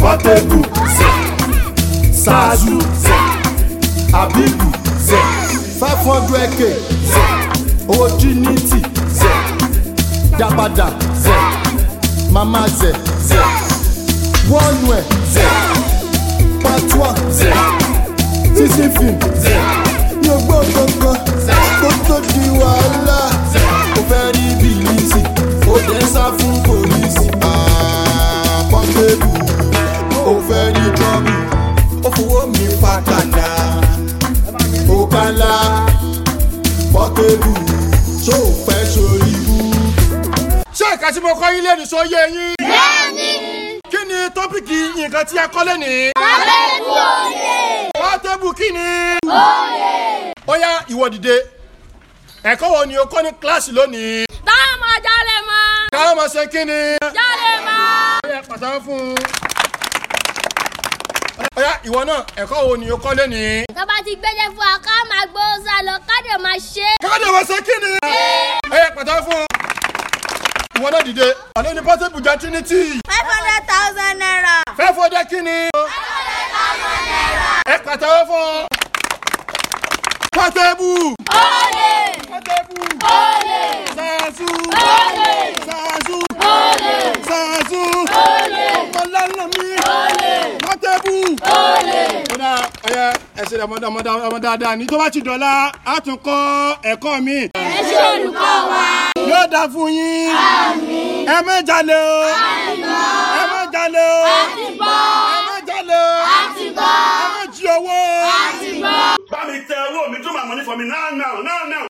Portable zẹ̀ Zazu zẹ̀ Abibu zẹ̀ five hundred k zẹ̀ Ojiniti zẹ̀ Yabada zẹ̀ Mama zẹ̀ zẹ̀ Wọ́nùẹ̀ zẹ̀ Patois zẹ̀ Tisi film zẹ̀ Mi ò gbọ́ kankan kó tó di wàhálà Ó fẹ́ rí bìlísì ó dé sá fún pòlísì Ah, Portable ó fẹ́ rí trọ́bù ó fowó mi fa kàdá ó kálá Portable ṣó o fẹ́ sórí ibú. ṣé ìka tí mo kọ́ yín lẹ́nu sọ yé yín. Bẹ́ẹ̀ni, kí ni tọ́pìkì nǹkan tí a kọ́ lẹ́nìí. Portable òye. Portable kí ni. Òye. ó yá ìwọ dìde ẹ̀kọ́ wo ni o kọ́ ní kíláàsì lónìí. Táwọn ọmọ jalè mọ́. káwọn máa ṣe kí ni. Jalè mọ́. ó yá pàtàkì fún un. ó yá ìwọ náà ẹ̀kọ́ wo ni o kọ́ lónìí. Tọ́ba ti gbẹ́jẹ́ fún wa ká máa gbó sá lọ ká dẹ̀ máa ṣe. káwọn máa ṣe kí ni. ó yá pàtàkì fún un. ìwọ náà dìde. àlọ́ ni Portable jẹ́ Trinity. Five hundred thousand naira. fẹ́ fọdẹ kí ni. ẹ pàtàkì fún un. Portable. Olè. Portable. Olè. Zazu. Olè. Zazu. Olè. Zazu. Olè. ọmọlẹ́nu mi. Olè. Portable. Olè. kódà ọyẹ ẹsẹ ọmọdé ọmọdé ọmọ dáadáa ní tó bá ti dọ̀la á tún kọ́ ẹ̀kọ́ mi. Ẹ ṣe olùkọ́ wa. yóò dá fún yín. ẹ má jalè o. ẹ má jalè o. Àti gbọ́. ẹ má jalè o. Àti gbọ́. ẹ má jí owó. Àti gbọ́. Buy me tell what me do my money for me now, now, now, now.